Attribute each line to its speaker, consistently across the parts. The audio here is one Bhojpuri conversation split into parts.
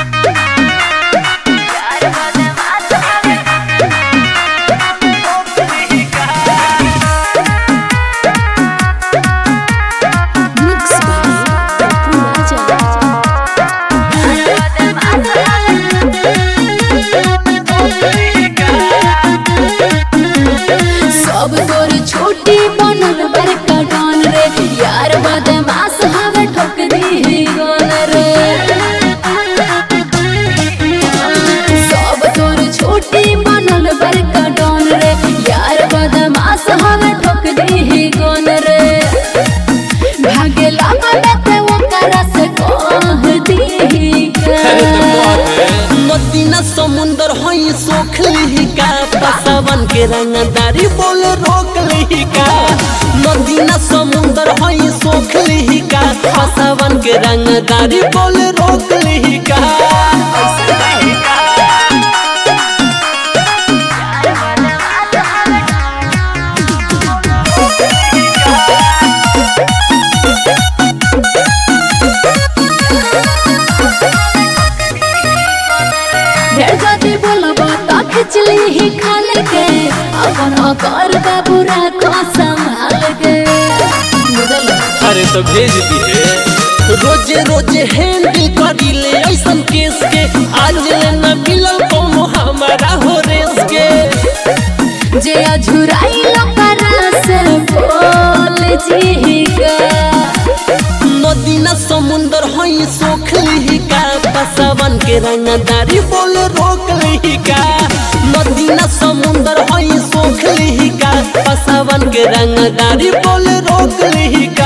Speaker 1: Mix by Papu Raja. सब तोर छोटी बनल बड़का डॉन रे यार बदमाश हवे ठोक दी गन रे सब तोर छोटी बनल बड़का डॉन रे यार बदमाश हवे ठोक दी गन रे भागे लागल ते ओकरा से कह दी
Speaker 2: नदीना समुंदर हई सोख लिहिका पसावन के रंगदारी बोल रोक लिहिका नदीना समुंदर हई सोख लिहिका पसावन के रंगदारी बोल रोक लिहिका
Speaker 1: ढेर जाति बोलब त खिचली ही खाल के अपन कर बाबू राखो संभाल के बुझल
Speaker 2: अरे तो भेज दिए रोजे रोजे हैंडल करी ले ऐसन केस के आज ले न मिलल कोनो हमारा हो रेस के
Speaker 1: जे अझुराई लकरा से बोल जी का
Speaker 2: नदीना समुंदर हई सोख लिहिका पसावन के रंगदारी बोल रोक लिहिका नदीना समुंदर हई सोख लिहिका पसावन के रंगदारी बोल रोक लिहिका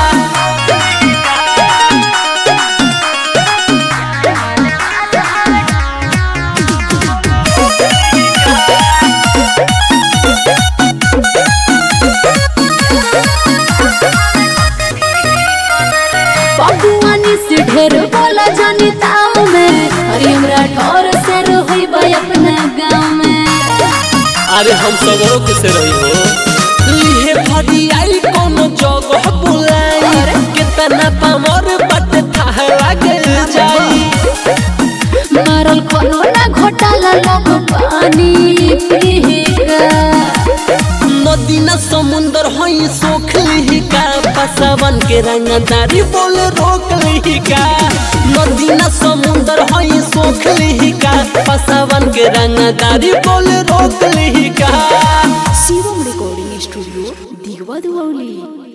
Speaker 1: पपुआनी से ढेर बोला जानी ताव में अरे हमरा ठोर से रोई बा अपना गाँव में
Speaker 2: अरे हम सगरों के से रही हो लिहे भरी आई कोनो जगह बुलाई कितना पामर बट थाह लागे जाई
Speaker 1: मारल कोनो ना घोटाला लोग पानी पीगा
Speaker 2: नदीना समुंदर हई सोख लिहिका पसावन के रंगदारी बोल रोक लिहिका नदीना समुंदर हई सोख लिहिका पसावन के रंगदारी बोल रोक लिहिका
Speaker 1: शिवम रिकॉर्डिंग स्टूडियो दिगवा दुआली